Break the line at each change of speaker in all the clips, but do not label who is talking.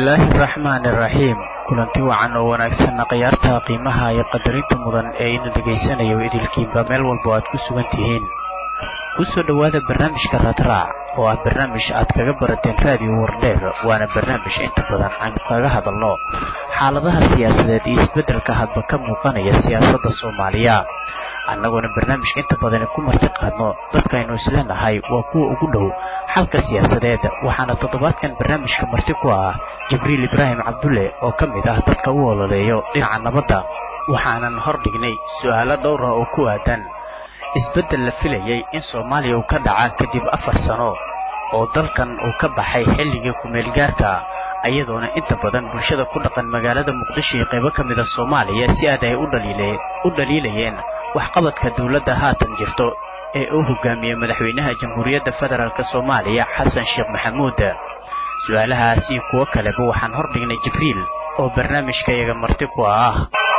bismillaahi araxmaani araxiim kulanti wacan oo wanaagsanna khiyaarta qiimaha iyo qadarinta mudan ee ina dhegaysanayo idilkiinba meel walba aad ku sugan tihiin ku soo dhowaada barnaamijka raadraac oo ah barnaamij aad kaga barateen raadiyo wardheer waana barnaamij inta badan aynu kaga hadalno xaaladaha siyaasadeed iyo isbeddelka hadba ka muuqanaya siyaasadda soomaaliya annagoona barnaamijka inta badani ku marti qaadno dadkaynu isleenahay waa kuwa ugu dhow xalka siyaasadeed waxaana toddobaadkan barnaamijka marti ku ah jibriil ibraahim cabdulle oo ka mid ah dadka u ololeeyo dhinaca nabadda waxaanan hor dhignay su'aalo dhowra oo ku aadan isbeddel la filayay in soomaaliya uu ka dhaca kadib afar sano oo dalkan uu ka baxay xilligii ku-meelgaarka ayadoona inta badan bulshada ku dhaqan magaalada muqdisho iyo qaybo ka mida soomaaliya si aad ay u dhaliilayeen waxqabadka dowladda haatan jirto ee uu hogaamiyey madaxweynaha jamhuuriyadda federaalk soomaaliya xasan sheekh maxamuud su-aalahaas iyo kuwo kaleba waxaan hor dhignay jibriil oo barnaamijkayaga marti ku ah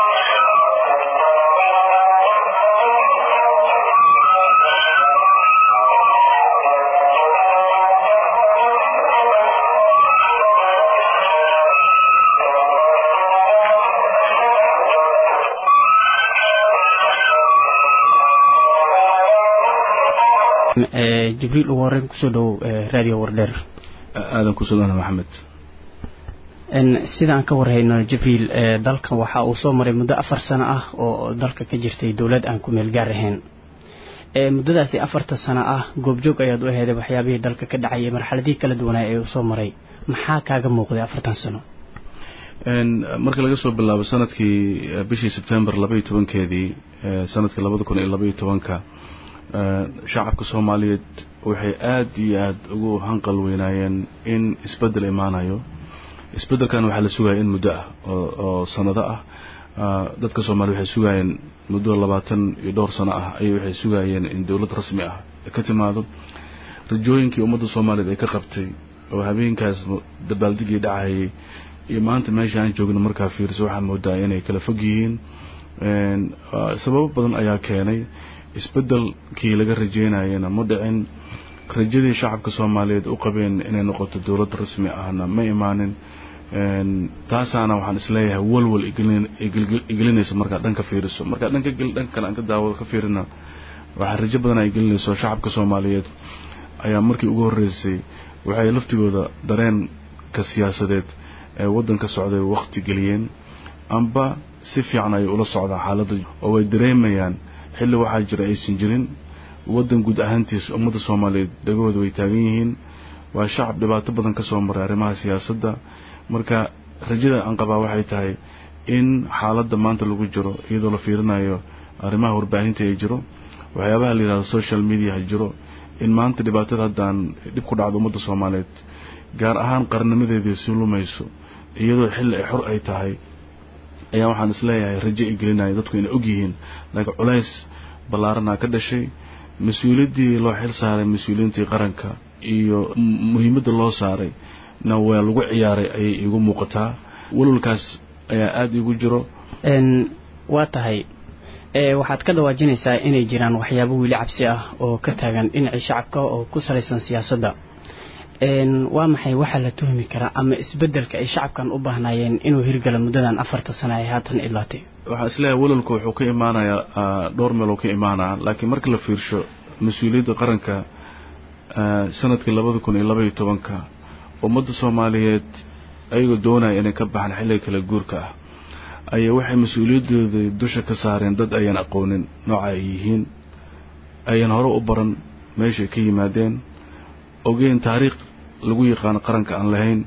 jibriil ugu horreyn kusoo dhowow raadiyo wardheer
aadan kusugana maxamed
sida aan ka warhayno jibriil dalkan waxa uu soo maray muddo afar sano ah oo dalka ka jirtay dowlad aan ku meel gaar ahayn muddadaasi afarta sano ah goobjoog ayaad u aheeday waxyaabihii dalka ka dhacayay marxaladihii kala duwanaa ee uu soo maray maxaa kaaga muuqday afartan sano
marka laga soo bilaabo sanadkii bishii sebtembar labaiyo tobankeedii sanadka labada kun iyo labaiyo tobanka shacabka soomaaliyeed waxay aad iyo aad ugu hanqal weynaayeen in isbeddel imaanayo isbeddelkan waxaa la sugaya in muddo ah oo sanado ah dadka soomaliya waxay sugaayeen muddo labaatan iyo dhowr sano ah ayay waxay sugaayeen in dowlad rasmi ah ka timaado rajooyinkii ummadda soomaaliyeed ay ka qabtay oo habeenkaas dabaaldigii dhacayay iyo maanta meesha aan joogno markaa fiirso waxaa moodaa inay kala fog yihiin sababo badan ayaa keenay isbeddelkii laga rajeynayana ma dhicin rajadii shacabka soomaaliyeed u qabeen inay noqoto dowlad rasmi ahna ma imaanin taasaana waxaan isleeyahay walwal igelinaysa markaa dhanka fiiriso markaa dhanka dhanka kale aan ka daawado ka fiirina waxaa rajo badan ay gelinayso shacabka soomaaliyeed ayaa markii ugu horreysay waxay laftigooda dareenka siyaasadeed ee waddanka socday waqti geliyeen amba si fiican ayay ula socdaan xaaladda oo way dareemayaan xilli waxaa jira aysan jirin waddan guud ahaantiisa ummadda soomaaliyeed dhagahooda way taagan yihiin waa shacab dhibaato badan ka soo maray arrimaha siyaasadda marka rajada aan qabaa waxay tahay in xaaladda maanta lagu jiro iyadoo la fiirinayo arrimaha warbaahinta ay jiro waxyaabaha la yidhahdo social mediaha jiro in maanta dhibaatada haddaan dhib ku dhacdo ummadda soomaaliyeed gaar ahaan qarnimadeedii si lumayso iyadoo xilli ay xor ay tahay ayaa waxaan isleeyahay rajo ay gelinaya dadku inay og yihiin laakiin culays ballaaranaa ka dhashay mas-uuliyaddii loo xil saaray mas-uuliyiintii qaranka iyo muhiimadda loo saaray na waa lagu ciyaaray ayay iigu muuqataa walwalkaas ayaa aada iigu jiro
waa tahay waxaad ka dhawaajinaysaa inay jiraan waxyaabo weli cabsi ah oo ka taagan dhinacii shacabka oo ku salaysan siyaasadda waa maxay waxaa la tuhmi karaa ama isbeddelka ay shacabkan u baahnaayeen inuu hirgalo muddadan afarta sana ay haatan idlaatay
waxaan isleeyahay walwalku wuxuu ka imaanayaa dhowr meel oo ka imaanaa laakiin marka la fiirsho mas-uuliyadda qaranka sanadkii labada kun iyo labaiyo tobanka ummadda soomaaliyeed ayagoo doonaya inay ka baxaan xilliga kala guurka ah ayaa waxay mas-uuliyadooda dusha ka saareen dad ayaan aqoonin nooca ay yihiin ayaan hore u baran meeshay ka yimaadeen ogeen taariikh lagu yaqaano qaranka aan lahayn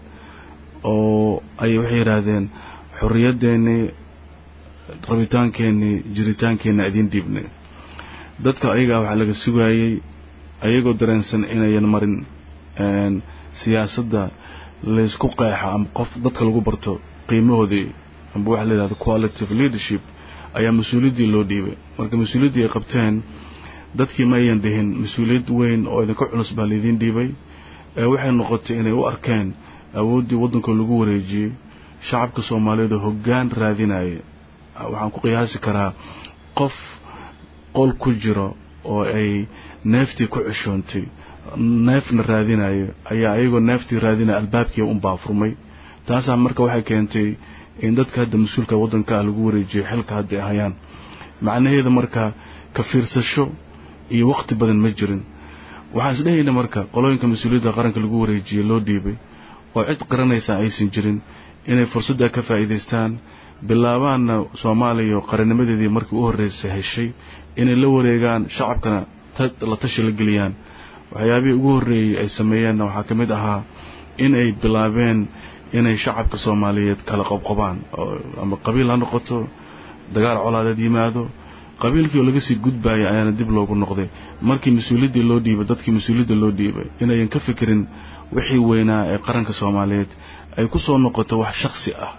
oo ayay waxay yidhaahdeen xorriyaddeenii rabitaankeenii jiritaankeenna idiin dhiibnay dadka ayagaa waxaa laga sugaayey ayagoo dareensan inayan marin siyaasadda laysku qeexa ama qof dadka lagu barto qiimahoodii amba waxa la yidhahdo qualitative leadership ayaa mas-uuliyaddii loo dhiibay marka mas-uuliyaddii ay qabteen dadkii ma ayan dhihin mas-uuliyad weyn oo idinka culus baa laydiin dhiibay ee waxay noqotay inay u arkeen awooddii waddanka lagu wareejiyey shacabka soomaaliyeed oo hoggaan raadinaya waxaan ku qiyaasi karaa qof qol ku jiro oo ay neeftii ku ceshoontay neefna raadinayo ayaa ayagoo neeftii raadinaya albaabkii unbaa furmay taasaa marka waxay keentay in dadka hadda mas-uulka waddanka ah lagu wareejiyo xilka hadda ay hayaan macnaheeda marka ka fiirsasho iyo waqti badan ma jirin waxaan isdhehayna marka qolooyinka mas-uuliyadda qaranka lagu wareejiyey loo dhiibay oo cid qaranaysa aysan jirin inay fursadda ka faa'iidaystaan bilaabaanna soomaaliya qarannimadeedii markii u horreysay heshay inay la wareegaan shacabkana la tashi la geliyaan waxyaabihii ugu horreeyey ay sameeyeenna waxaa ka mid ahaa in ay bilaabeen inay shacabka soomaaliyeed kala qobqobaan ama qabiil ha noqoto dagaal colaadeed yimaado qabiilkii oo laga sii gudbaaya ayaana dib loogu noqday markii mas-uuliyaddii loo dhiibay dadkii mas-uuliyadda loo dhiibay inayan ka fikirin wixii weynaa ee qaranka soomaaliyeed ay ku soo noqoto wax shaksi ah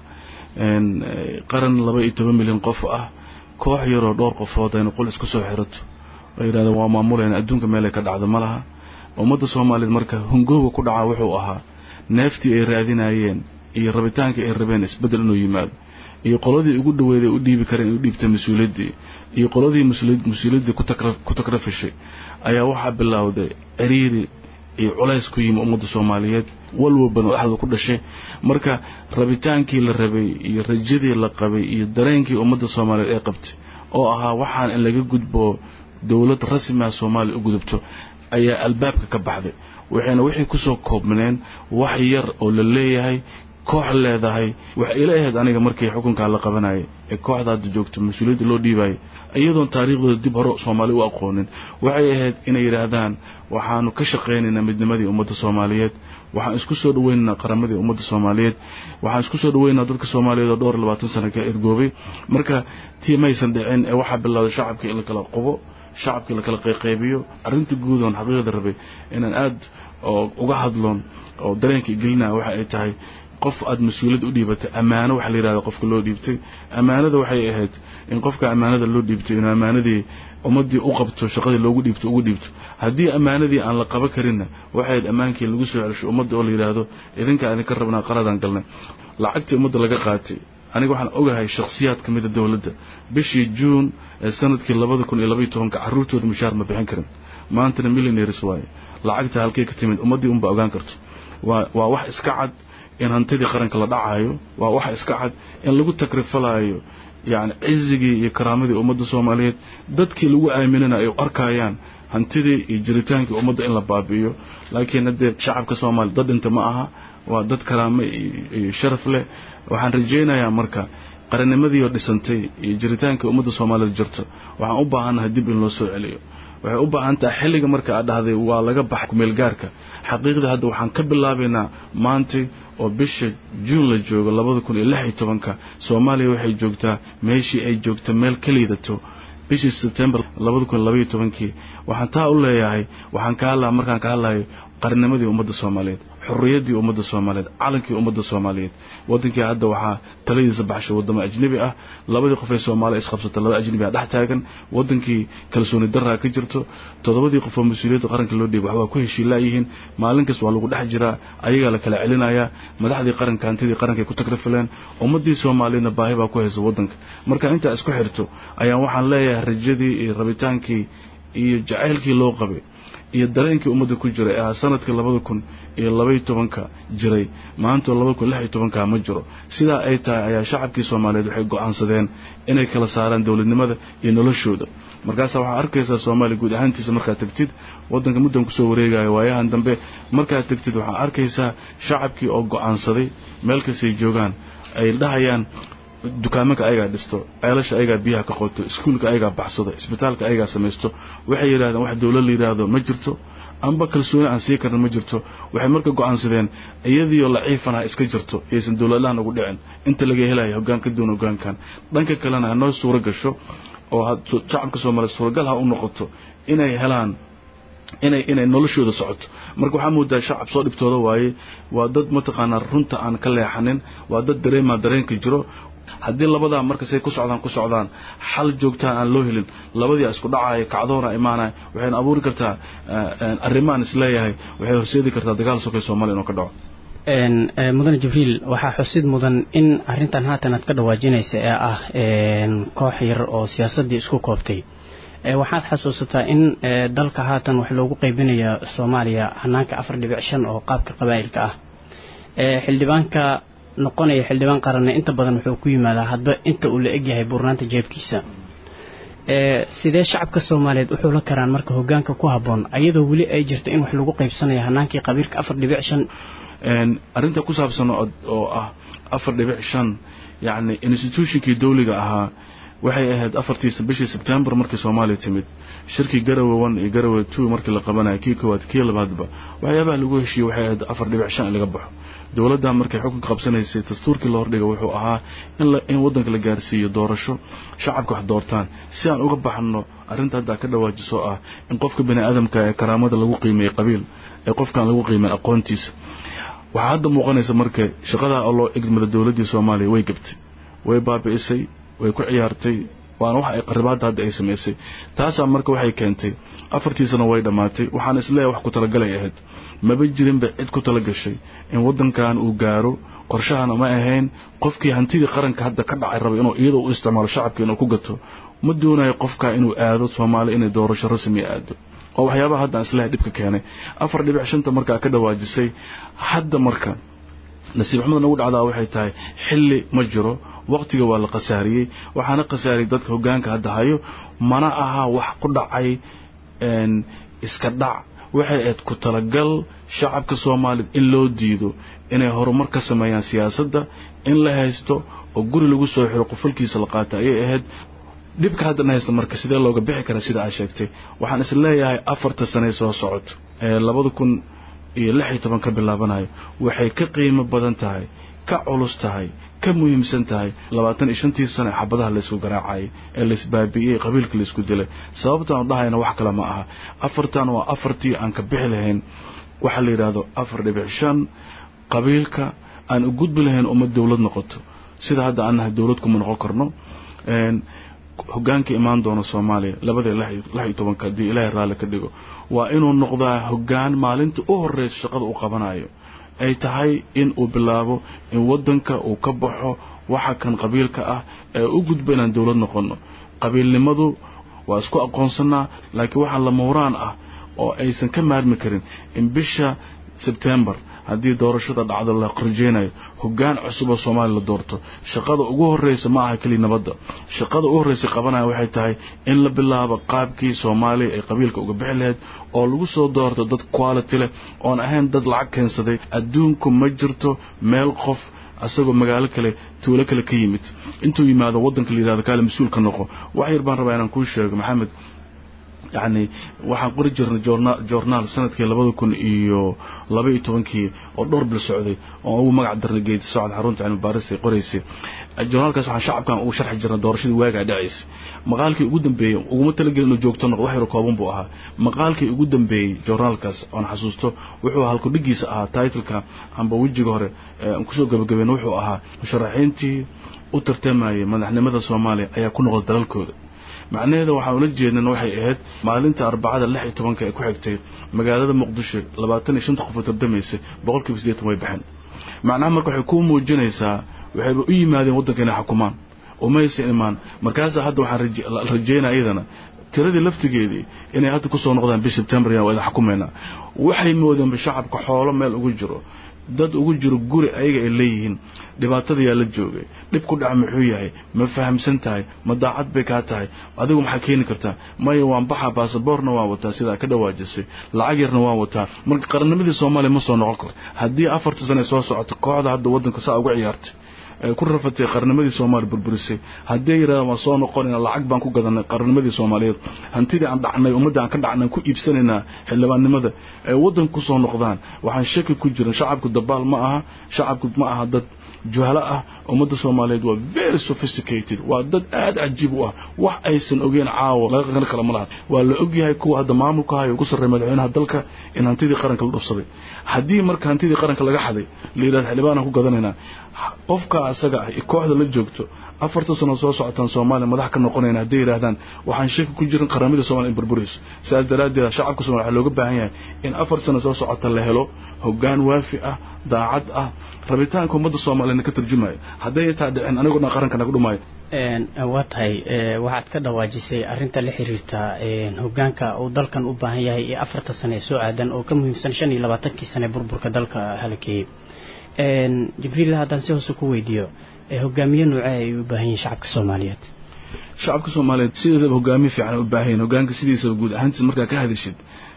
qaran laba iyo toban milyan qof ah koox yaroo dhowr qofood aynu qol isku soo xirato oo yidhahdeen waa maamulayna adduunka meelay ka dhacdo ma laha ummadda soomaaliyeed marka hungooga ku dhacaa wuxuu ahaa neeftii ay raadinayeen iyo rabitaankii ay rabeen isbeddel inuu yimaado iyo qoladii ugu dhaweeday u dhiibi kareen in u dhiibta mas-uuliyaddii iyo qoladii mas-uuliyaddii ku takrafishay ayaa waxaa bilowday ciriiri iyo culays ku yimi ummadda soomaaliyeed walwalbana dhexda ku dhashay marka rabitaankii la rabay iyo rajadii la qabay iyo dareenkii ummadda soomaaliyeed ay qabtay oo ahaa waxaan in laga gudbo dowlad rasmiha soomaaliya u gudubto ayaa albaabka ka baxday waxayna wixii kusoo koobneen wax yar oo la leeyahay koox leedahay waxay ila ahayd aniga markii xukunkaa la qabanayay ee kooxda hadda joogto mas-uuliyadda loo dhiibayay iyadoon taariikhdooda dib hore soomaali u aqoonin waxay ahayd inay yidhaahdaan waxaanu ka shaqaynaynaa midnimadii ummadda soomaaliyeed waxaan isku soo dhaweynaynaa qaramadii ummadda soomaaliyeed waxaan isku soo dhaweynaynaa dadka soomaaliyeed oo dhowr labaatan sana ka ergoobay marka tii maysan dhicin ee waxaa bilowday shacabkii in la kala qubo shacabkii la kala qayqaybiyo arrinta guud oon xaqiiqda rabay inaan aad uga hadloon oo dareenka gelinaya waxa ay tahay qof aad mas-uuliyad u dhiibatay ammaano waxa la yidhahda qofka loo dhiibtay ammaanada waxay ahayd in qofka ammaanada loo dhiibtay inuu ammaanadii ummaddii u qabto shaqadii loogu dhiibto ugu dhiibto haddii ammaanadii aan la qaban karinna waxay ahayd ammaankii lagu soo celsho ummadda oo la yidhaahdo idinkaa idinka rabnaa qaladaan galnay lacagtii ummadda laga qaatay aniga waxaan ogahay shakhsiyaad ka mida dowladda bishii juun ee sanadkii labada kun iyo labaiyo tobanka carruurtooda mushaar ma bixin karin maantana millionaires waaye lacagta halkay ka timid ummaddii unba ogaan karto waa waa wax iska cad in hantidii qaranka la dhacayo waa wax iska cad in lagu takrifalaayo yacni cizigii iyo karaamadii ummadda soomaaliyeed dadkii lagu aaminana ay arkayaan hantidii iyo jiritaankii ummadda in la baabi'iyo laakiin haddee shacabka soomaaliya dad dhinta ma aha waa dad karaamo iyo sharaf leh waxaan rajaynayaa marka qarannimadii oo dhisantay iyo jiritaankii ummadda soomaaliyeed jirto waxaan u baahannahay dib in loo soo celiyo waxay u baahan tahay xilliga marka aad dhahday waa laga baxa kumeelgaarka xaqiiqda hadda waxaan ka bilaabaynaa maantay oo bisha juun la joogo labada kun iyo lix iyo tobanka soomaaliya waxay joogtaa meeshii ay joogta meel ka liidato bishii sebtembar labada kun iyo labaiyo tobankii waxaan taa u leeyahay waxaan ka hadlaa markaan ka hadlayo qarnimadii ummadda soomaaliyeed xurriyaddii ummadda soomaaliyeed calankii ummadda soomaaliyeed waddankii hadda waxaa taladiisa baxshay waddamo ajnebi ah labadii qof ee soomaaliya isqabsata laba ajnebi ah dhex taagan waddankii kalsooni daraa ka jirto toddobadii qof oo mas-uuliyadda qaranka loo dhiibay waxbaa ku heshiilaayihiin maalin kas waa lagu dhex jiraa ayagaa la kala celinayaa madaxdii qaranka hantidii qarankaay ku tagrafileen ummaddii soomaaliyeedna baahi baa ku haysa waddanka marka intaa isku xirto ayaan waxaan leeyahay rajadii iyo rabitaankii iyo jacaylkii loo qabay iyo dareenkii ummadda ku jiray ee sanadkii labada kun iyo labaiyo tobanka jiray maantoo labada kun lix iyo tobanka ma jiro sidaa ay tahay ayaa shacabkii soomaaliyeed waxay go'aansadeen inay kala saaraan dowladnimada iyo noloshooda markaasaa waxaa arkaysaa soomaaliya guud ahaantiisa markaad tegtid waddanka muddan kusoo wareegayo waayahan dambe markaad tegtid waxaa arkaysaa shacabkii oo go'aansaday meel kastay joogaan ay dhahayaan dukaamanka ayagaa dhisto ceelasha ayagaa biyaha ka qoto iskuulka ayagaa baxsado isbitaalka ayagaa samaysto waxay yidhahdeen wax dowlad la yidhaahdo ma jirto amba kalsooni aan sii karna ma jirto waxay marka go'aansadeen iyadiioo laciifan ha iska jirto iyaysan dowladlahan ugu dhicin inta laga helayo hoggaan ka duwan hoggaankan dhanka kalena ha noo suuro gasho oo shacabka soomaaliya suuragal ha u noqoto inay helaan inay inay noloshooda socoto marka waxaa moodaa shacab soo dhibtooda waaye waa dad mataqaanaa runta aan ka leexanin waa dad dareemaa dareenka jiro haddii labadaa markasay ku socdaan ku socdaan xal joogtaan aan loo helin labadii isku dhacaya kacdoona imaanaya waxayna abuuri kartaa arrimaan isleeyahay waxay horseedi kartaa dagaal sokay soomaaliya inuu ka dhaco
mudane jibriil waxaa xusid mudan in arrintan haatan aad ka dhawaajinaysa ee ah koox yar oo siyaasaddii isku kooftay waxaad xasuusataa in dalka haatan wax loogu qaybinaya soomaaliya hanaanka afar dhibic shan oo qaabka qabaa'ilka ah xildhibaanka
noqonaya xildhibaan qaranna inta badan wuxuu ku yimaadaa hadba inta uu la egyahay buurnaanta jeebkiisa sidee shacabka soomaaliyeed u xulan karaan marka hogaanka ku habboon ayadoo weli ay jirto in wax lagu qaybsanayo hanaankii qabiilka afar dhibic shan
arrinta ku saabsan oo ah afar dhibic shan yacni institutionkii dawliga ahaa waxay ahayd afartii bishii sebtembar markii soomaaliya timid shirkii garawe one iyo garawe two markii la qabanaya kii koowaad kii labaadba waxyaabaha lagu heshiiyey waxay ahayd afar dhibic shan in laga baxo dowladda markay xukunka qabsanaysay dastuurkii la hordhiga wuxuu ahaa in waddanka la gaarsiiyo doorasho shacabka wax doortaan si aan uga baxno arrinta hadda ka dhawaajiso ah in qofka bani aadamka ee karaamada lagu qiimeeyey qabiil ee qofkaan lagu qiimeyn aqoontiisa waxaa hadda muuqanaysa marka shaqadaa oo loo egmada dowladdii soomaaliya way gabtay way baabi'isay way ku ciyaartay waana wax ay qaribaadda hadda ay samaysay taasaa marka waxay keentay afartii sano way dhammaatay waxaan isleeyahay wax ku talagalay ahayd maba jirinba cid ku tala gashay in waddankan uu gaaro qorshahana ma ahayn qofkii hantidii qaranka hadda ka dhacay raba inuu iyadoo u isticmaalo shacabka inuu ku gato ma doonayo qofkaa inuu aado soomaaliya inay doorasho rasmiya aado oo waxyaabaha hadda aan isleeyahay dhibka keenay afar dhibic shanta markaa ka dhawaajisay hadda marka nasiib xumada nagu dhacdaa waxay tahay xilli ma jiro waqtiga waa la khasaariyey waxaana khasaariyey dadka hogaanka hadda hayo mana aha wax ku dhacay iska dhac waxay ahayd ku talagal shacabka soomaaliyed in loo diido inay horumar ka sameeyaan siyaasadda in la haysto oo guri lagu soo xiro qufalkiisa la qaata ayay ahayd dhibka haddan haysta marka sidee looga bixi karaa sida aad sheegtay waxaan is leeyahay afarta sanay soo socoto ee labada kun iyo lix iyo toban ka bilaabanayo waxay ka qiimo badan tahay ka culus tahay ka muhiimsan tahay labaatan iyo shantii sane xabadaha laysku garaacayay ee laysbaabi'iyey qabiilka laysku dilay sababtaanu dhahayna wax kale ma aha afartan waa afartii aan ka bixi lahayn waxaa la yidhaahdo afar dhibic shan qabiilka aan u gudbi lahayn ummad dowlad noqoto sida hadda aan nahay dowlad kuma noqon karno hogaanka imaan doona soomaaliya labadii lix iyo tobanka haddii ilaahay raalli ka dhigo waa inuu noqdaa hogaan maalinta u horreysa shaqada u qabanayo ay tahay in uu bilaabo in waddanka uu ka baxo waxa kan qabiilka ah ee u gudba inaan dowlad noqonno qabiilnimadu waa isku aqoonsanaa laakiin waxaa lamawraan ah oo aysan ka maarmi karin in bisha sebtembar haddii doorashada dhacdo la rajeynayo hogaan cusub oo soomaaliya la doorto shaqada ugu horreysa ma aha keliya nabadda shaqada ugu horreysa qabanaya waxay tahay in la bilaabo qaabkii soomaaliya ay qabiilka uga bixi lahayd oo lagu soo doorto dad quality leh oon ahayn dad lacag keensaday adduunku ma jirto meel qof asagoo magaalo kale tuulo kale ka yimid intuu yimaado waddanka la yidhahdo kaale mas-uul ka noqo wax yar baan rabaa inaan kuu sheego maxamed yacni waxaan qori jirnay journaal sanadkii labada kun iyo laba iyo tobankii oo dhowr bil socday oo ugu magac darnay geedi socod xarunta cilmi baarista ay qoraysay journaalkaas waxaan shacabkan ugu sharxi jirnay doorashadii waagaa dhacaysay maqaalkii ugu dambeeyey uguma talagelin inuu joogto noqdo wax yaro kooban buu ahaa maqaalkii ugu dambeeyey journaalkaas oon xasuusto wuxuu halkudhigiisa ahaa titleka amba wejiga hore aan kusoo gabagabeyn wuxuu ahaa musharaxiintii u tartamayay madaxnimada soomaaliya ayaa ku noqda dalalkooda macnaheeda waxaan ula jeednan waxay ahayd maalinta arbacada lix iyo tobanka ee ku xigtay magaalada muqdisho labaatan iyo shanta qof oo tardamaysay boqolkiiba siddeetan way baxeen macnaha marka waxay kuu muujinaysaa waxayba u yimaadeen waddanka inay xukumaan umaysan imaan markaasaa hadda waxaan rajeynaa iyadana tiradii laftigeedii inay hadda kusoo noqdaan bish sebtembar waa idin xukumaynaa waxay moodeenba shacabka xoolo meel ugu jiro dad ugu jiro guri ayaga ay leeyihiin dhibaatada yaa la joogay dhib ku dhaca muxuu yahay ma fahamsan tahay ma daacad bay kaa tahay adigu maxaa keeni kartaa maya waan baxaa baasaboorna waan wataa sidaa ka dhawaajisay lacag yarna waan wataa marka qarannimadii soomaaliya ma soo noqon karto haddii afarta sane soo socoto kooxda hadda waddanka saa uga ciyaartay ay ku rafatay qarnimadii soomaaliya burburisay haddii yidhahda waan soo noqonayna lacag baan ku gadanay qarnimadii soomaaliyeed hantidii aan dhacnay ummadda aan ka dhacnay ku iibsanaynaa xildhibaannimada ay waddanka ku soo noqdaan waxaan shaki ku jiran shacabku dabaal ma aha shacabku ma aha dad juhalo ah ummadda soomaaliyeed waa very sophisticated waa dad aad cajiib u ah wax aysan ogeen caawa laga qani kala ma laha waa la ogyahay kuwa hadda maamulka hayo ugu sarreeya madaxweynaha dalka in hantidii qaranka la dhufsaday haddii marka hantidii qaranka laga xaday la yidhahdo xildhibaanaan ku gadanaynaa qofka asaga ah iyo kooxda la joogto afarta sano soo socotaan soomaaliya madax ka noqonayna hadday yidhaahdaan waxaan shaki ku jirin qaramada somalia in burburayso sidaas daraaddeed shacabka somalia waxaa looga baahan yahay in afar sano soo socota la helo hoggaan waafi ah daacad ah rabitaanka ummadda soomaaliyana ka turjumayo hadday taa dhicin anigoo dhan qaranka naga dhumaayo
waa tahay waxaad ka dhawaajisay arrinta la xiriirta hogaanka uu dalkan u baahan yahay ee afarta sane soo aadan oo ka muhiimsan shan iyo labaatankii sane burburka dalka halakeeyey jibriil haddaan si hoose ku weydiiyo hogaamiye noocee ay u baahan yihin shacabka soomaaliyeed
shacabka soomaaliyeed sideedaba hogaamiye fiican u baahan yihin hogaanka sidiisaba guud ahaantiis markaa ka hadashid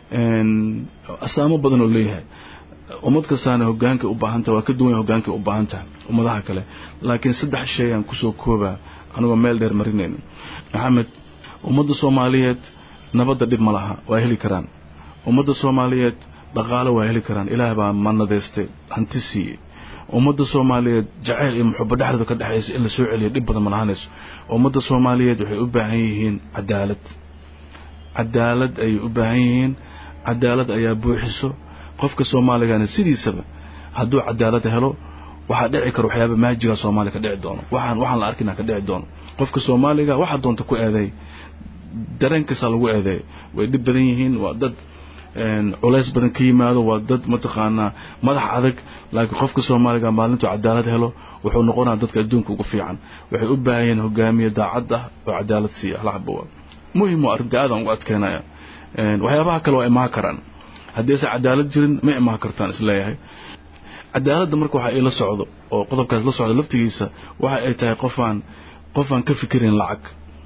astaamo badan oo leeyahay ummad kastaana hogaanka u baahanta waa ka duwan hogaanka u baahan tahay ummadaha kale laakiin saddex shay aan kusoo koobaa anigoo meel dheer marinayno maxamed ummadda soomaaliyeed nabadda dhib ma laha waa heli karaan ummadda soomaaliyeed dhaqaalo waa heli karaan ilaah baa manadeystay hanti siiyey ummadda soomaaliyeed jacayl iyo muxubo dhexdooda ka dhexaysa in la soo celiyo dhib badan ma lahaanayso ummadda soomaaliyeed waxay u baahan yihiin cadaalad cadaalad ayay u baahan yihiin cadaalad ayaa buuxiso qofka soomaaligana sidiisaba hadduu cadaalad helo waxaa dhici karo waxyaaba maajiga soomaaliya ka dhici doono waxaan waxaan la arkina ka dhici doono qofka soomaaliga waxaa doonta ku eedeey dareenkaasaa lagu eedeey way dhib badan yihiin waa dad culays badan ka yimaado waa dad mataqaanaa madax adag laakiin qofka soomaaliga maalintuu cadaalad helo wuxuu noqonaa dadka adduunka ugu fiican waxay u baahayeen hogaamiye daacad ah oo cadaalad siiya laxbawa muhim waa arrinta aadaan ugu adkeynaya waxyaabaha kale waa imaan karaan haddiise cadaalad jirin ma imaan kartaan isleeyahay cadaaladda marka waxa ay la socdo oo qodobkaas la socdo laftigiisa waxa ay tahay qofaan qofaan ka fikirin lacag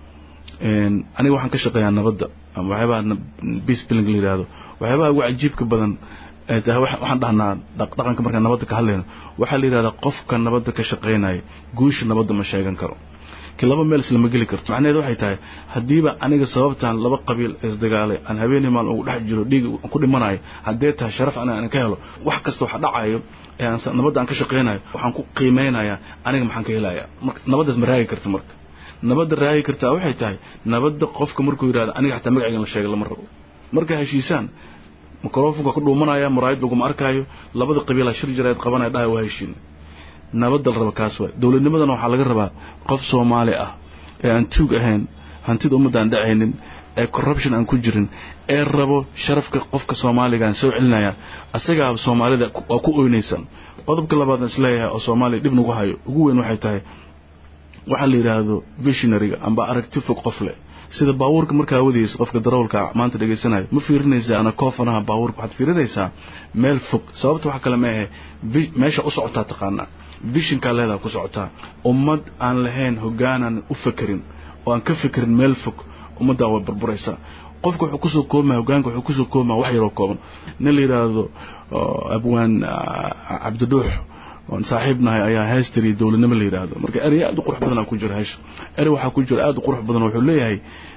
aniga waxaan ka shaqeeyaa nabadda ama waxyaabaha peace building la yidhaahdo waxyaabaha ugu cajiibka badan ee tahay waxaan dhahnaa dhaqanka markaan nabadda ka hadlayno waxaa la yidhahdaa qofka nabadda ka shaqaynaya guusha nabadda ma sheegan karo ki laba meel islama geli karto macnaheed waxay tahay haddiiba aniga sababtaan laba qabiil isdagaalay aan habeenii maalin ugu dhex jiro dhiig ku dhimanayo haddee tahay sharaf aniga aan ka helo wax kasta waxa dhacayo ee aan nabadda aan ka shaqaynayo waxaan ku qiimeynayaa aniga maxaan ka helayaa marka nabaddaas ma raagi karta marka nabadda raagi kartaa waxay tahay nabadda qofka markuu yidhahdo aniga xataa magacaygan la sheegay lama rabo markay heshiisaan microfonka ku dhuumanaya muraayad laguma arkaayo labada qabiilaa shir jareed qabanaya dhahay waa heshiina nabadda la raba kaas waay dowladnimadana waxaa laga rabaa qof soomaali ah ee aan tuug ahayn hantida ummadda aan dhacaynin ee corruption aan ku jirin ee rabo sharafka qofka soomaaligaan soo celinaya asagaa soomaalida waa ku oynaysaan qodobka labaad aan isleeyahay oo soomaaliya dhib nagu hayo ugu weyn waxay tahay waxaa la yidhaahdo visionaryga amba aragti fog qof leh sida baabuurka markaa wadaysa qofka darawalka maanta dhegaysanayo ma fiirinaysa ana koofanaha baabuurka waxaad fiirinaysaa meel fog sababta waxa kale ma ahe meesha u socotaa taqaanaa vishinkaa leedaha ku socotaa ummad aan lahayn hogaanaan u fakerin oo aan ka fekerin meel fog ummaddaa way burburaysaa qofka wuxuu kusoo koobmaya hogaanka wuxuu kusoo koobmaya wax yaroo kooban nin la yidhaahdo abwaan cabdidhuux oon saaxiib nahay ayaa heestariya dowladnimo la yidhaahdo marka erey aad u qurux badanaa ku jira heesha erey waxaa ku jira aad u qurux badan wuxuu leeyahay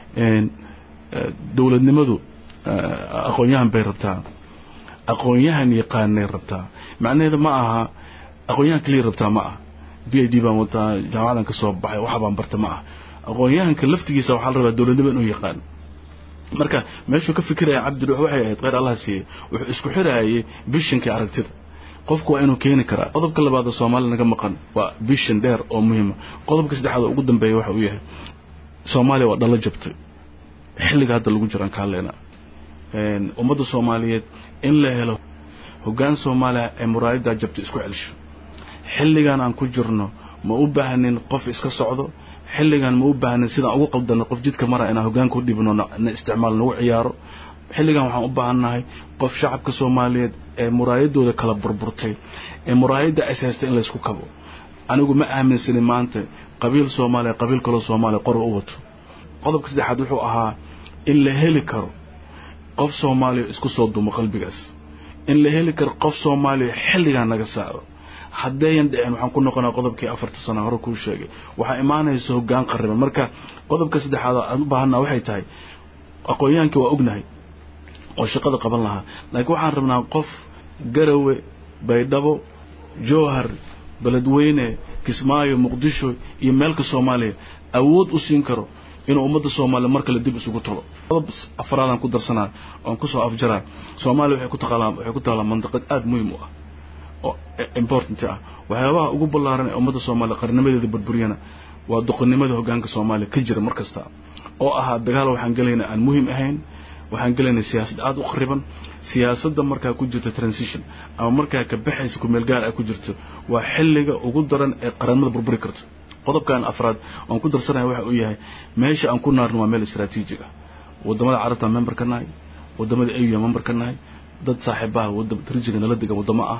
dowladnimadu aqoon-yahan bay rabtaa aqoon-yahan yaqaanay rabtaa macnaheeda ma aha aqoon-yahan keliya rabtaa ma ah b i d baan wataa jaamacadan ka soo baxay waxa baan barta ma ah aqoon-yahanka laftigiisa waxaa la rabaa dowladnimo inuu yaqaan marka meeshuu ka fikiraya cabdidhuux waxay ahayd kheyr allah siiyey wuxuu isku xiraayay vishinkii aragtida qofku waa inuu keeni karaa qodobka labaad oo soomaaliya naga maqan waa vision dheer oo muhiima qodobka saddexaad oo ugu dambeeya waxa uu yahay soomaaliya waa dhalo jabtay xilliga hadda lagu jiraan ka hadlaynaa ummadda soomaaliyeed in la helo hoggaan soomaaliya ee muraayaddaa jabtay isku celsho xilligan aan ku jirno ma u baahnin qof iska socdo xilligan ma u baahnin sidaan ugu qaldanno qof jidka mara inaan hoggaanka u dhibno na isticmaal nagu ciyaaro xilligan waxaan u baahannahay qof shacabka soomaaliyeed ee muraayadooda kala burburtay ee muraayadda is haystay in laysku kabo anigu ma aaminsanin maanta qabiil soomaaliya qabiil kaloo soomaaliya qora u wato qodobka saddexaad wuxuu ahaa in la heli karo qof soomaaliya isku soo dumo qalbigaas in la heli karo qof soomaaliya xilligan naga saaro haddayan dhicin waxaan ku noqonaa qodobkii afarta sana hore kuu sheegay waxaa imaanaysa hoggaan qariban marka qodobka saddexaad aan u baahanaa waxay tahay aqoon-yahankii waa ognahay oo shaqada qaban lahaa laakiin waxaan rabnaa qof garawe baydhabo jowhar beledweyne kismaayo muqdisho iyo meelka soomaaliya awood u siin karo inuu ummadda soomaaliya mar kale dib isugu talo qodob afraadaan ku darsanaa oon kusoo afjaraa soomaaliya waxay ku taqaalaa waxay ku taalaa mandaqad aada muhiim u ah oo important ah waxyaabaha ugu ballaaran ee ummadda soomaaliya qarnimadeeda burburiyana waa doqonnimada hoggaanka soomaaliya ka jira mar kasta oo ahaa dagaal waxaan gelaynaa aan muhiim ahayn waxaan gelaynay siyaasad aada u khariban siyaasadda markaa ku jirto transition ama markaa ka baxaysa kumeel gaar ay ku jirto waa xilliga ugu daran ee qaranimada burburi karto qodobkan afraad oon ku darsanaya waxa uu yahay meesha aan ku naarno waa meel istraatiijig ah wadamada carabta member ka nahay wadamada au member ka nahay dad saaxiibaha rijiga nala degan wadamo ah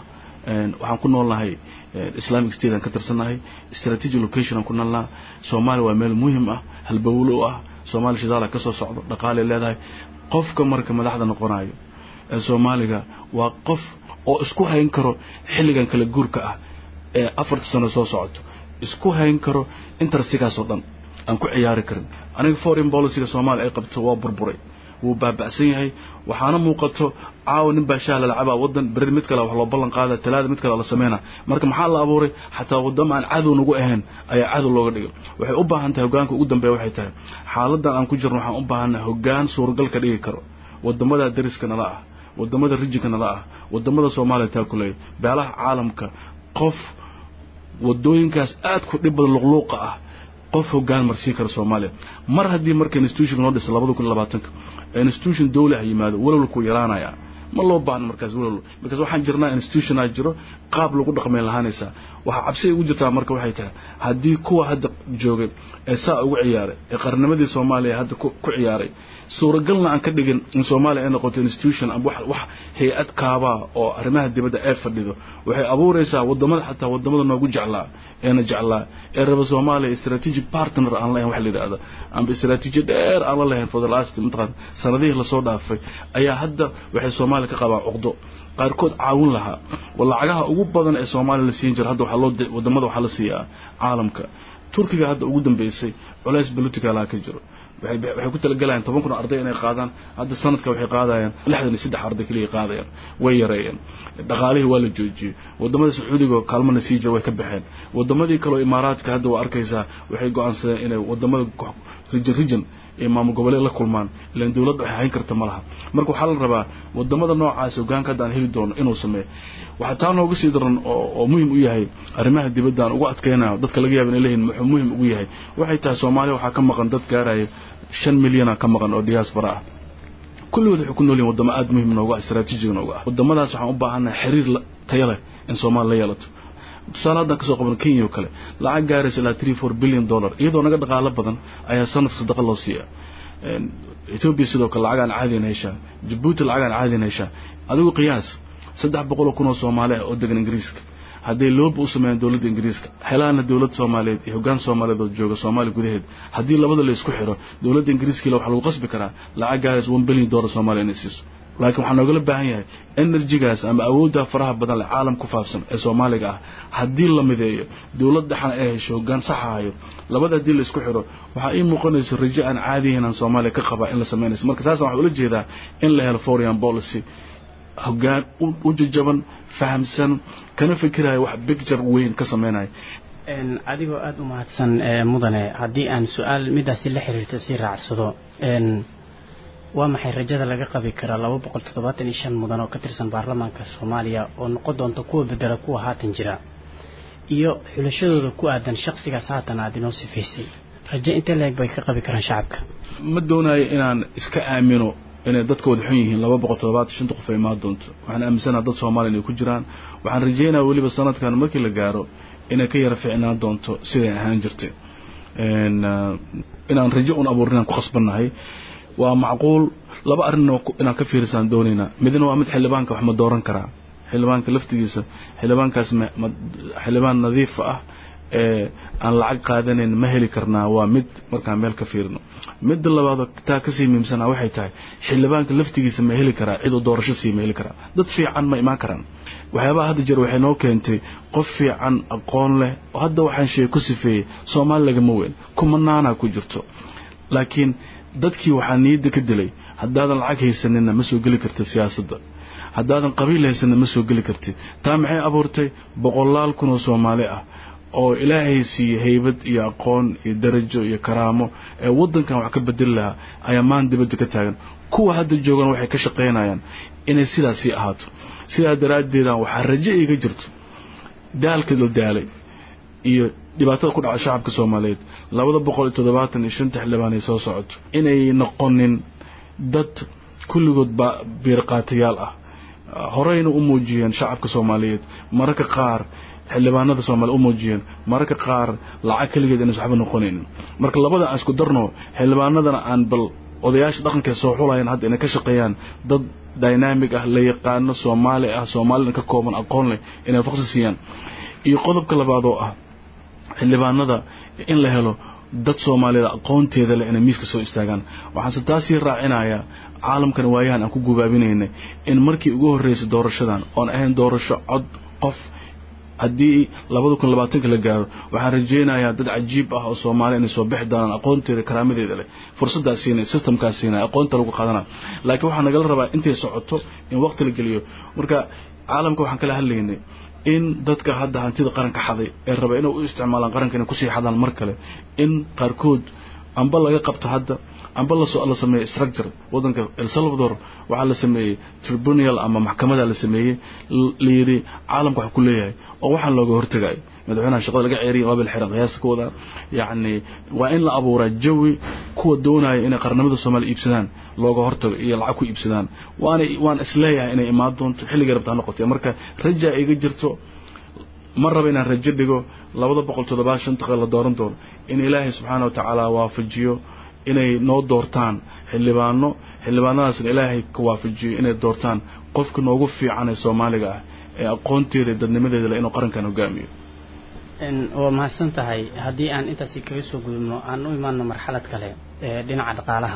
waxaan ku noolnahay islamic state aan ka tirsannahay strategic location aan ku noolnaha soomaaliya waa meel muhim ah halbowlo u ah soomaaliya shidaala ka soo socdo dhaqaalay leedahay qofka marka madaxda noqonayo ee soomaaliga waa qof oo isku hayn karo xilligan kala guurka ah ee afarta sano soo socoto isku hayn karo intersigaasoo dhan aan ku ciyaari karin aniga foreign policyga soomaaliya ay qabto waa burburay wuu baaba'san yahay waxaana muuqato caawa nin baa shaah lalacabaa wadan beri mid kale wax loo ballan qaada talaada mid kale la sameynaa marka maxaa la abuuray xataa wadamo aan cadow nagu ahayn ayaa cadow looga dhigay waxay u baahan tahay hogaanka ugu dambeeya waxay tahay xaaladan aan ku jirno waxaan u baahannahay hogaan suuragal ka dhigi karo wadamada dariska nala ah wadamada rijinka nala ah wadamada soomaaliya taa ku leeya beelaha caalamka qof wadooyinkaas aad ku dhib badan luqluuqa ah qof hogaan marsiin kara soomaaliya mar haddii marka institution noo dhisa labada kun labaatanka institution dawli ah yimaado walowlkuu yaraanaya ma loo baahno markaas walowlo markaas waxaan jirnaa institutionaa jiro qaab lagu dhaqmay lahaanaysaa waxaa cabsi ugu jirtaa marka waxay tahay haddii kuwa hadda joogay ee saa ugu ciyaaray ee qarnimadii soomaaliya hadda ku ciyaaray suuragalna aan ka dhigin in soomaaliya ay noqoto institution ama wax wax hay-ad kaabaa oo arrimaha dibadda ee fadhido waxay abuuraysaa wadamada xataa wadamada noogu jeclaa eena jeclaa ee raba soomaaliya strategic partner aan lahayn wax la yidhaahdo amba strategy dheer aan la lahayn for the last mataqaan sanadihii lasoo dhaafay ayaa hadda waxay soomaaliya ka qabaan cuqdo qaarkood caawin lahaa oo lacagaha ugu badan ee soomaaliya la siin jira hadda waxaa loo wadamada waxaa la siiyaa caalamka turkiga hadda ugu dambeysay culays politicalaha ka jiro waxay ku talagalayaan toban kun arday inay qaadaan hadda sanadka waxay qaadayaan lixdan iyo saddex arday keliya qaadayaan way yareeyeen dhaqaalihii waa la joojiyey wadamada sacuudiga kaalmana sii jira way ka baxeen wadamadii kaleo imaaraadka hadda waa arkaysaa waxay go-aansadeen inay wadamada rijin rijin ee maamul goboleed la kulmaan ilan dowladda waxay hayn karta ma laha marka waxaa la rabaa wadamada noocaas hogaanka hadda aan heli doono inuu sameeyo waxaa taa nooga sii daran oo muhim u yahay arrimaha dibadda aan ugu adkaynayo dadka laga yaaba inay leeyihin muxuu muhim ugu yahay waxay tahay soomaaliya waxaa ka maqan dad gaaraya shan milyana ka maqan oo diaspora ah kulligood waxay ku nool yihin wadamo aada muhim noogu ah istraatiijiga noogu ah wadamadaas waxaan u baahannahay xiriir tayo leh in soomaaliya la yeelato tusaale haddaan kasoo qaban kenya oo kale lacag gaaraysa ilaa three four billion dollar iyadoo naga dhaqaalo badan ayaa sanadka sadaqa loo siiya ethoobia sidoo kale lacag aan caadiyan heshaa jabuuti lacag aan caadiyan heshaa adigu qiyaas saddex boqol oo kun oo soomaali ah oo degan ingiriiska hadday looba u sameeyaan dowladda ingiriiska helaana dowladda soomaaliyeed iyo hoggaan soomaaliyeed oo jooga soomaaliya gudaheed haddii labada la isku xiro dowladda ingiriiskila waxaa lagu qasbi karaa lacag gaaraysa one billion dollar soomaaliya inay siiso laakiin waxaa noogala baahan yahay enerjigaas ama awoodda faraha badan leh caalam ku faafsan ee soomaaliga ah haddii la mideeyo dowlad dhexna ay hesho hoggaan saxahayo labada haddii la isku xiro waxaa ii muuqanayso rajo aan caadiyahin aan soomaaliya ka qabaa in la samaynayso marka saasaan waxaa ula jeedaa in la helo foreign policy hoggaan u jajaban fahamsan kana fikiraya wax bicture weyn ka sameynaya
adigoo aada u mahadsan mudane haddii aan su-aal midaasi la xiriirta sii raacsado waa maxay rajada laga qabi karaa laba boqol toddobaatan iyo shan mudan oo ka tirsan baarlamaanka soomaaliya oo noqon doonta kuwa bedela kuwa haatan jira iyo xulashadooda ku aadan shaksigaas haatan aada inoo sifaysay rajo intee leeg bay ka qabi karaan shacabka
ma doonayo inaan iska aamino inay dadkooda xun yihiin laba boqol toddobaatan shanta qof ay imaan doonto waxaan aaminsanaha dad soomaaliya inay ku jiraan waxaan rajeynaya weliba sanadkan markii la gaaro inay ka yara ficnaan doonto siday ahaan jirtay inaan rajo un abuurin inaan ku khasbannahay waa macquul laba arrinna inaan ka fiirisaan doonaynaa midna waa mid xildhibaanka wax ma dooran karaa xildhibaanka laftigiisa xildhibaankaas xildhibaan nadiifa ah ee aan lacag qaadanayn ma heli karnaa waa mid markaan meel ka fiirino midda labaadoo taa kasii muhiimsanaa waxay tahay xildhibaanka laftigiisa ma heli karaa cid uu doorasho sii ma heli karaa dad fiican ma imaan karaan waxyaabaha hadda jeer waxay noo keentay qof fiican aqoon leh oo hadda waxaan sheegay ku sifeeyey soomaali lagama weyn kumanaanaa ku jirto laakiin dadkii waxaa niyadda ka dilay haddaadan lacag haysanina ma soo geli kartid siyaasadda haddaadan qabiil haysanina ma soo geli kartid taa maxay abuurtay boqolaal kun oo soomaali ah oo ilaahay siiye haybad iyo aqoon iyo darajo iyo karaamo ee waddankan wax ka bedeli lahaa ayaa maan dibadda ka taagan kuwa hadda joogan waxay ka shaqaynayaan inay sidaasii ahaato sidaa daraaddeedaan waxaa rajo iga jirto daalka la daalay iyo dhibaatada ku dhaca shacabka soomaaliyeed labada boqol iyo toddobaatan iyo shanta xildhibaan ay soo socoto inay noqonin dad kulligood ba biirqaatayaal ah horeyna u muujiyeen shacabka soomaaliyeed mararka qaar xildhibaanada soomaaliya u muujiyeen mararka qaar lacag keligeed inaysan waxba noqonaynin marka labada aan isku darno xildhibaanadana aan bal odayaasha dhaqankae soo xulayaan hadda inay ka shaqeeyaan dad dynamic ah la yaqaano soomaali ah soomaalina ka kooban aqoon leh inay faqsi siiyaan iyo qodobka labaad oo ah xildhibaanada in la helo dad soomaaliyeed aqoonteeda leh inay miiska soo istaagaan waxaanse taasii raacinayaa caalamkan waayahan aan ku gubaabinaynay in markii ugu horreysay doorashadan oon ahayn doorasho cod qof haddii labada kun labaatanka la gaaro waxaan rajaynayaa dad cajiib ah oo soomaaliya inay soo bixi doonaan aqoonteeda karaamadeeda leh fursaddaas siinay systemkaas siinay aqoonta lagu qaadana laakiin waxaa nagala rabaa intay socoto in waqti la geliyo marka caalamka waxaan kala hadlaynay in dadka hadda hantida qaranka xaday ee raba inay u isticmaalaan qaranka inay kusii xadaan mar kale in qaarkood amba laga qabto hadda amba la sameeyey structure wadanka el salvador waxaa la sameeyey tribunal ama maxkamada la sameeyey layidhi caalamka wax ku leeyahay oo waxaan looga hortagayo madaxweynaha shaqada laga ceeriya waabil xiran qiyaasta ka wadaa yacni waa in la abuuraa jawi kuwa doonaya inay qarnimada soomaaliya iibsadaan looga hortago iyo lacag ku iibsadaan waana waan isleeyahay inay imaan doonto xilligay rabta ha noqotee marka rajaa iga jirto ma raba inaan rajo dhigo labada boqol toddobaad shanta qe la dooran doono in ilaahay subxaana wa tacaala waafajiyo inay noo doortaan xildhibaano xildhibaanadaasna ilaahay ka waafajiyo inay doortaan qofka noogu fiican ee soomaaliga ah ee aqoonteeda dadnimadeeda le inuu qarankan hogaamiyo
waa mahadsan tahay haddii aan intaasi kaga soo gudubno aan u imaano marxalad kale ee dhinaca dhaqaalaha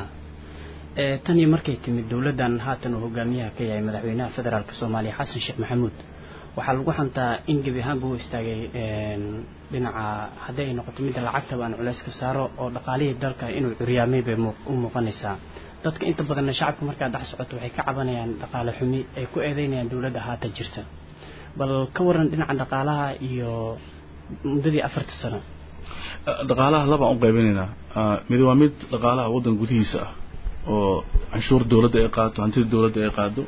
tanii markay timid dowladdan haatan uu hogaamiyaha ka yahay madaxweynaha federaalk soomaaliya xasan sheekh maxamuud waxaa lagu xantaa in gebi ahaanba u istaagay dhinaca haddii ay noqoto midda lacagtaba aan culays ka saaro oo dhaqaalihii dalka inuu curyaamay bay u muuqanaysaa dadka inta badanna shacabka markaa dhex socoto waxay ka cabanayaan dhaqaale xumi ay ku eedeynayaan dowladda haatan jirta bal ka waran dhinaca dhaqaalaha iyo muddadii afarta sano
dhaqaalaha labaan u qaybinaynaa mid waa mid dhaqaalaha waddan gudihiisa ah oo canshuur dowladda ay qaato hantida dowladda ay qaado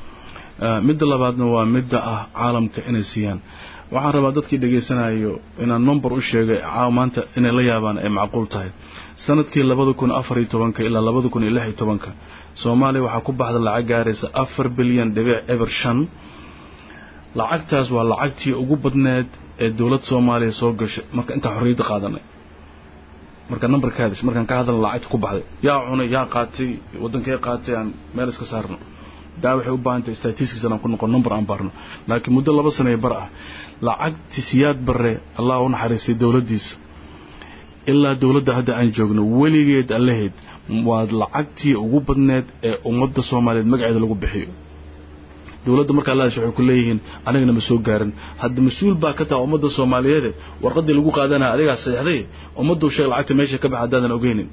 midda labaadna waa midda ah caalamka inay siiyaan waxaan rabaa dadkii dhegaysanayo inaan number u sheegay maanta inay la yaabaan ay macquul tahay sanadkii labada kun afar iyo tobanka ilaa labada kun iyo lix iyo tobanka soomaaliya waxaa ku baxda lacag gaaraysa afar bilyan dhibic eber shan lacagtaas waa lacagtii ugu badneed ee dowlad soomaaliya soo gashay marka intaa xorriyadda qaadanay marka numberkaadish markaan ka hadalna lacagta ku baxday yaa cunay yaa qaatay waddankee qaatay aan meel iska saarno daa waxay u baahantay statistics aan ku noqon number aan baarno laakiin muddo laba sanee bar ah lacagti siyaad barre allah u naxariistay dowladdiisa ilaa dowladda hadda aan joogno weligeed allaheed waa lacagtii ugu badneed ee ummadda soomaaliyeed magaceeda lagu bixiyo dowladda marka allaas waxay ku leeyihiin anigana ma soo gaarin hadda mas-uul baa ka taha ummadda soomaaliyeede warqaddii lagu qaadanaya adigaa saxday ummaddu sheeg lacagta meesha ka baxa haddaadan ogeynin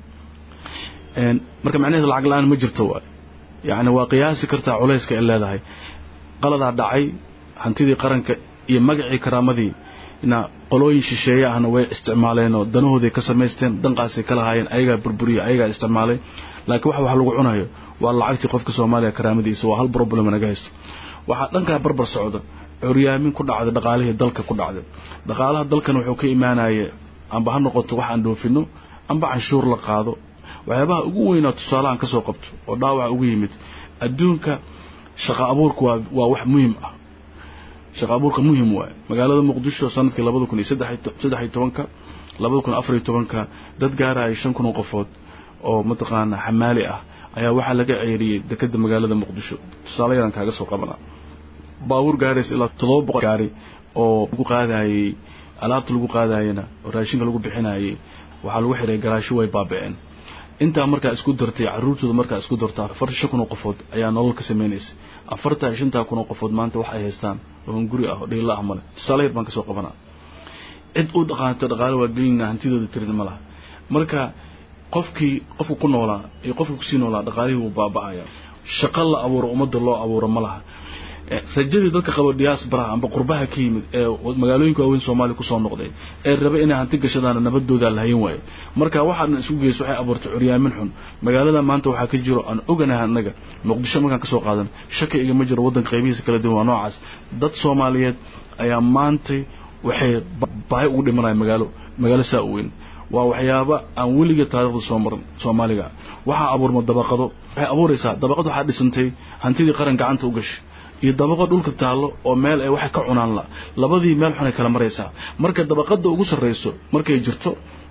marka macnaheed lacag la-aan ma jirto waay yacni waa qiyaasi kartaa culayska ay leedahay qaladaa dhacay hantidii qaranka iyo magacii karaamadii na qolooyin shisheeye ahna way isticmaaleenoo danahooday ka samaysteen danqaasay ka lahaayeen ayagaa burburiya ayagaa isticmaalay laakiin wax wax lagu cunayo waa lacagtii qofka soomaaliya karaamadiisa waa hal problem naga haysto waxaa dhankaa barbar socda curyaamin ku dhacday dhaqaalihii dalka ku dhacday dhaqaalaha dalkan wuxuu ka imaanaya amba ha noqoto wax aan dhoofino amba canshuur la qaado waxyaabaha ugu weynaa tusaalahan ka soo qabto oo dhaawaca ugu yimid adduunka shaqa abuurka waa waa wax muhim ah shaqa abuurka muhim waaye magaalada muqdisho sanadkii labada kun iyo saddex iyo tobanka labada kun afar iyo tobanka dad gaaraya shan kun oo qofood oo mataqaana xamaali ah ayaa waxaa laga ceeriyey dekeda magaalada muqdisho tusaale yaraan kaaga soo qabanaa baabuur gaaraysa ilaa toddoba boqol gaari oo lagu qaadayey alaabta lagu qaadayena oo raashinka lagu bixinayey waxaa lagu xiray garaasho way baaba-een intaa markaa isku dartay caruurtooda markaa isku darta afartan shan kun oo qofood ayaa nolol ka samaynaysa afartan iyo shantaa kun oo qofood maanta wax ay haystaan oo guri ah oo dhiila ah male tusaale yar baan kasoo qabanaa cid u dhaqaanto dhaqaale waa gelina hantidooda tirin ma laha marka qofkii qofka ku noolaa iyo qofka kusii noolaa dhaqaalihii wuu baaba-aya shaqo la abuuro ummadda loo abuuro ma laha rajadii dadka qabo diaasbaraha amba qurbaha ka yimid ee magaalooyinka waaweyn soomaaliya kusoo noqday ee raba inay hanti gashadaana nabadoodaa lahayn waayo marka waxaadna isku geyso waxay abuurtay curyaamin xun magaalada maanta waxaa ka jiro aan oganahay annaga muqdisho markaan kasoo qaadan shaki igama jiro waddanka qaybihiisa kala duwan waa noocaas dad soomaaliyeed ayaa maantay waxay baahi ugu dhimanaya magaalo magaalo saa u weyn waa waxyaaba aan weliga taarikhda soo marin soomaaliga waxaa abuurma dabaqado waxay abuuraysaa dabaqad waxaa dhisantay hantidii qaran gacanta u gashay iyo dabaqo dhulka taallo oo meel ay waxay ka cunaan la labadii meel xunay kala maraysaa marka dabaqada ugu sarrayso markay jirto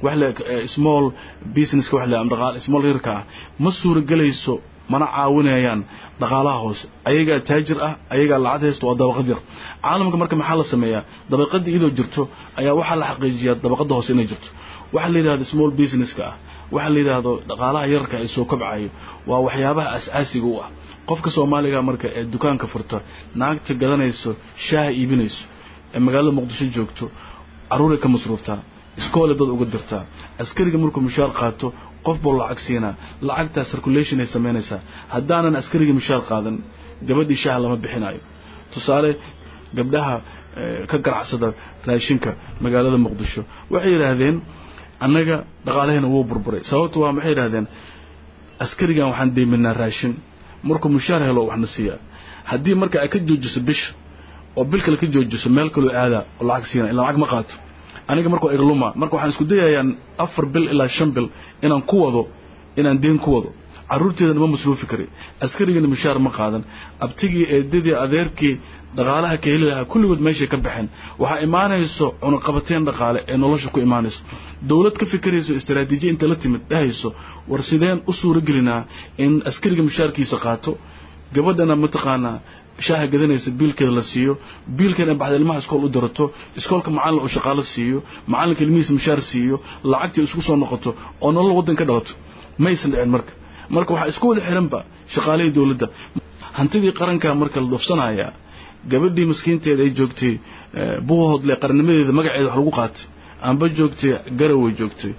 wax le small businesska wax le ama dhaqaal small yarka ah ma suuragelayso mana caawinayaan dhaqaalaha hoose ayagaa taajir ah ayagaa lacag haysta waa dabaqad yar caalamka marka maxaa la sameeyaa dabaqadda iyadoo jirto ayaa waxaa la xaqiijiyaa dabaqadda hoose inay jirto waxaa la yidhahda small businesska ah waxaa la yidhaahdo dhaqaalaha yararka ay soo kobcayo waa waxyaabaha as-aasiga u ah qofka soomaaliga marka ee dukaanka furta naagta gadanayso shaaha iibinayso ee magaalada muqdisho joogto carruuray ka masruuftaa iskoole dad uga dirtaa askariga markuu mushaar qaato qof buu lacag siinaa lacagtaa circulation ay samaynaysaa haddaanan askarigii mushaar qaadan gabadhii shaaha lama bixinayo tusaale gabdhaha ka ganacsada raashinka magaalada muqdisho waxay yidhaahdeen annaga dhaqaalaheena wuu burburay sababtu waa maxay yidhahdeen askarigan waxaan deyminaa raashin markuu mushaar helo waxna siiyaa haddii marka ay ka joojiso bisha oo bil kale ka joojiso meel kaloo aadaa oo lacag siina ila lacag ma qaato aniga markuu igluma marka waxaan isku dayayaa afar bil ilaa shan bil inaan ku wado inaan deen ku wado carruurteedana ma masruufi kari askarigana mushaar ma qaadan abtigii eedadii adeerkii dhaqaalaha ka heli lahaa kulligood meeshay ka baxeen waxaa imaanayso cunaqabateen dhaqaale ee nolosha ku imaanayso dowlad ka fikirayso istaraatiijiya inta la timid dhahayso war sideen u suuragelinaa in askariga mushaarkiisa qaato gabadhana mataqaanaa shaaha gadanaysa biilkeeda la siiyo biilkeeda baxda ilmaha iskool u dirato iskoolka macallin oo shaqaalo siiyo macallinka ilmihiisa mushaar siiyo lacagtii isku soo noqoto oo nolol waddan ka dhalato maysan dhicin marka marka waxaa isku wada xiranba shaqaalihii dowladda hantidii qaranka marka la dhufsanayaa gabadhii maskiinteeda ay joogtay buuhoodle qarannimadeeda magaceeda wax lagu qaatay amba joogtay garaway joogtay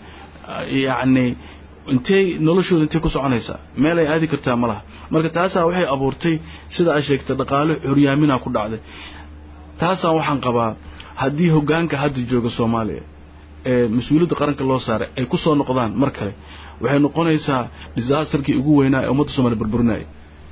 yacni intey noloshooda intay ku soconaysaa meel ay aadi kartaa ma laha marka taasaa waxay abuurtay sida ay sheegtay dhaqaale xuryaaminaa ku dhacday taasaa waxaan qabaa haddii hoggaanka hadda jooga soomaaliya ee mas-uuliyadda qaranka loo saaray ay ku soo noqdaan mar kale waxay noqonaysaa disaasterkii ugu weynaa ee ummadda soomaliya burburinaya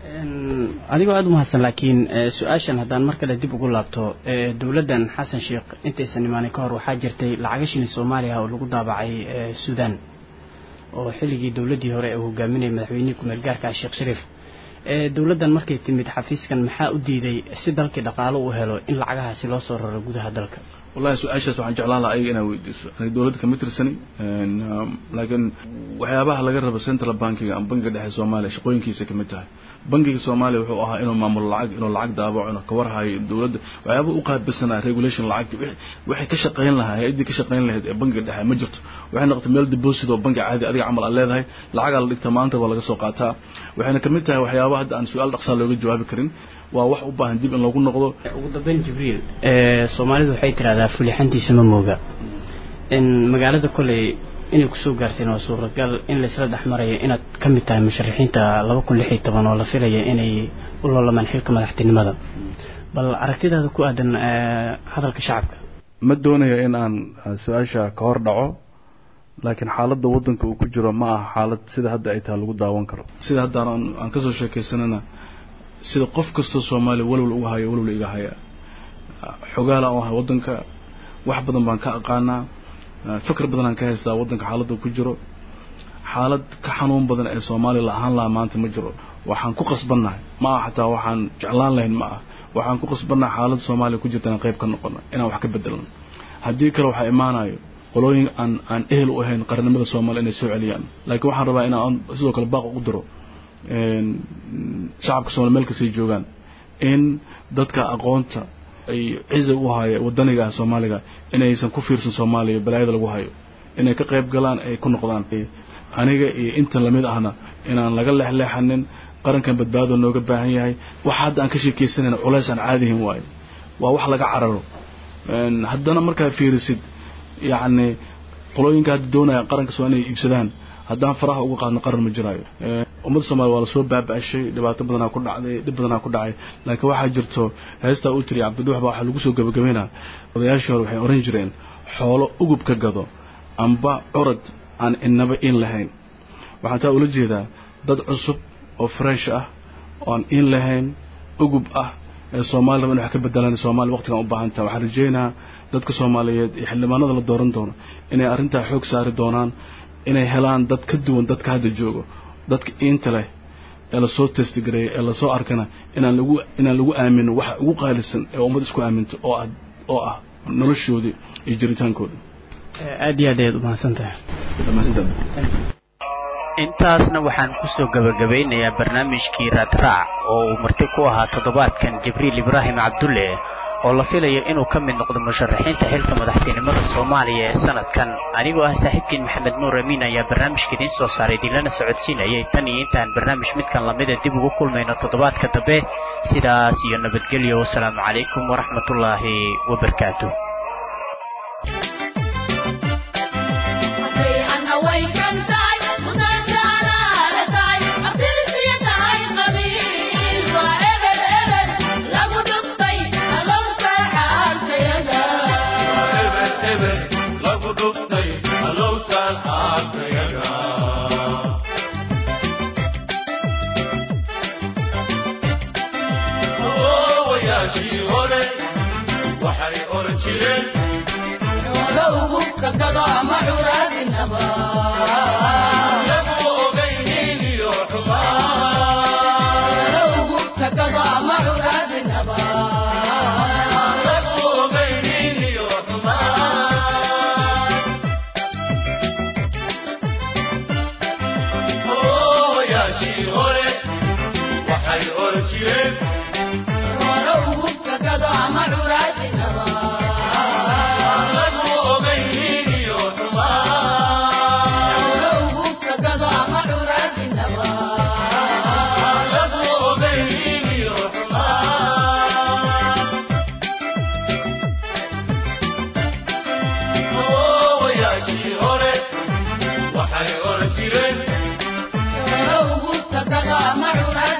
adigoo aada u mahadsan laakiin su-aashan haddaan mar kale dib ugu laabto dowladdan xasan sheekh intaysan imaanin ka hor waxaa jirtay lacaga shilin soomaaliya oo lagu daabacay suudaan oo xilligii dowladdii hore uu hogaaminayay madaxweynihii ku-meel gaarka ah sheekh shariif dowladdan markay timid xafiiskan maxaa u diiday si dalkii dhaqaalo uu helo in lacagahaasi loo soo raro gudaha dalka
wallahi su-aashaas waxaan jeclaan lahaa ayaga inaad weydiiso aniga dowladda kama tirsani laakiin waxyaabaha laga rabo central bankiga ama bankiga dhexe soomaaliya shaqooyinkiisa kamid tahay bankiga soomaaliya wuxuu ahaa inuu maamulo lacag inuu lacag daabaco inuu kawarhayo dowladda waxyaaba u qaabilsanaa regulation lacagti waxay ka shaqayn lahaa hay-addii ka shaqayn lahayd ee bankiga dhexe ma jirto waxay noqotay meel deposit oo banki caadi adiga camal aad leedahay lacagaa la dhigtaa maanta waa laga soo qaataa waxayna kamid tahay waxyaaba hadda aan su-aal dhaqsaa looga jawaabi karin waa wax u baahan dib in loogu noqdo
ugu dambeyn jibriil soomaalidu waxay tidhahdaa fulixantiisa ma mooga magaalada koley inay kusoo gaarteen waa suuragal in laysla dhex marayo inaad ka mid tahay musharaxiinta laba kun lix iyo toban oo la filaya inay u loolamaan xilka madaxtinimada bal aragtidaada ku aadan hadalka shacabka
ma doonaya in aan su-aasha ka hor dhaco laakiin xaaladda waddanka uu ku jiro ma aha xaalad sida hadda ay tahay lagu daawan karo sida hadda aan kasoo sheekaysanana sida qof kastoo soomaaliya walwal uga hayo walwal iga haya xogaala u ahay waddanka wax badan baan ka aqaanaa fikr badan aan ka haystaa waddanka xaaladda ku jiro xaalad ka xanuun badan ee soomaaliya la ahaan lahaa maanta ma jiro waxaan ku qasbannahay ma aha xataa waxaan jeclaan lahayn ma ah waxaan ku qasbannahay xaaladda soomaaliya ku jirta inaan qayb ka noqono inaan wax ka bedelno haddii kale waxaa imaanayo qolooyin aan aan ehel u ahayn qarannimada soomaaliya inay soo celiyaan laakiin waxaan rabaa inaan sidoo kale baaq u diro shacabka soomaliya meel kastay joogaan in dadka aqoonta ay ciza u haya wadaniga ah soomaaliga inaysan ku fiirsan soomaaliya balaayada lagu hayo inay ka qayb galaan ay ku noqdaan aniga iyo intan lamid ahna inaan laga leexleexanin qarankan badbaado nooga baahan yahay waxa hadda aan ka sheekaysanayna culays aan caadihin waayo waa wax laga cararo haddana markaa fiirisid yacni qolooyinka hadda doonaya qaranka soo inay iibsadaan haddaan faraha uga qaadno qaran ma jiraayo ummadda soomaliya waa lasoo baaba-ashay dhibaato badanaa ku dhacday dhib badanaa ku dhacay laakiin waxaa jirto heestaa uu tiriya cabdiduux baa waxaa lagu soo gabagabaynaa odayaashii hore waxay oran jireen xoolo ugub ka gado amba curad aan inaba in lahayn waxaan taa ula jeedaa dad cusub oo fresh ah oo aan in lahayn ugub ah ee soomaaliya raba in wax ka bedelaan soomaaliya waqtigan u baahan taha waxaan rajaynaha dadka soomaaliyeed iyo xildhibaanada la dooran doono inay arrintaa xoog saari doonaan inay helaan dad ka duwan dadka hadda joogo dadka iinta leh ee lasoo testgareeyay ee lasoo arkana inaan lagu inaan lagu aamino waxa ugu qaalisan ee ummad isku aaminto oo ah oo ah noloshoodii iyo jiritaankooda
aad iyo aad ayaad umahadsan tahay
intaasna waxaan kusoo gabagabeynayaa barnaamijkii raadraac oo uu marti ku ahaa toddobaadkan jibriil ibraahim cabdulle oo la filayo inuu ka mid noqdo musharaxiinta xilka madaxtinimada soomaaliya ee sanadkan anigoo ah saaxiibkiin maxamed nuur amiin ayaa barnaamijka idiin soo saaray idinlana socodsiinayay tan iyo intaan barnaamij midkan lamida dib ugu kulmayno toddobaadka dambe sidaas iyo nabadgelyo wasalaamu calaykum waraxmatullaahi wabarakaatu
Jireen,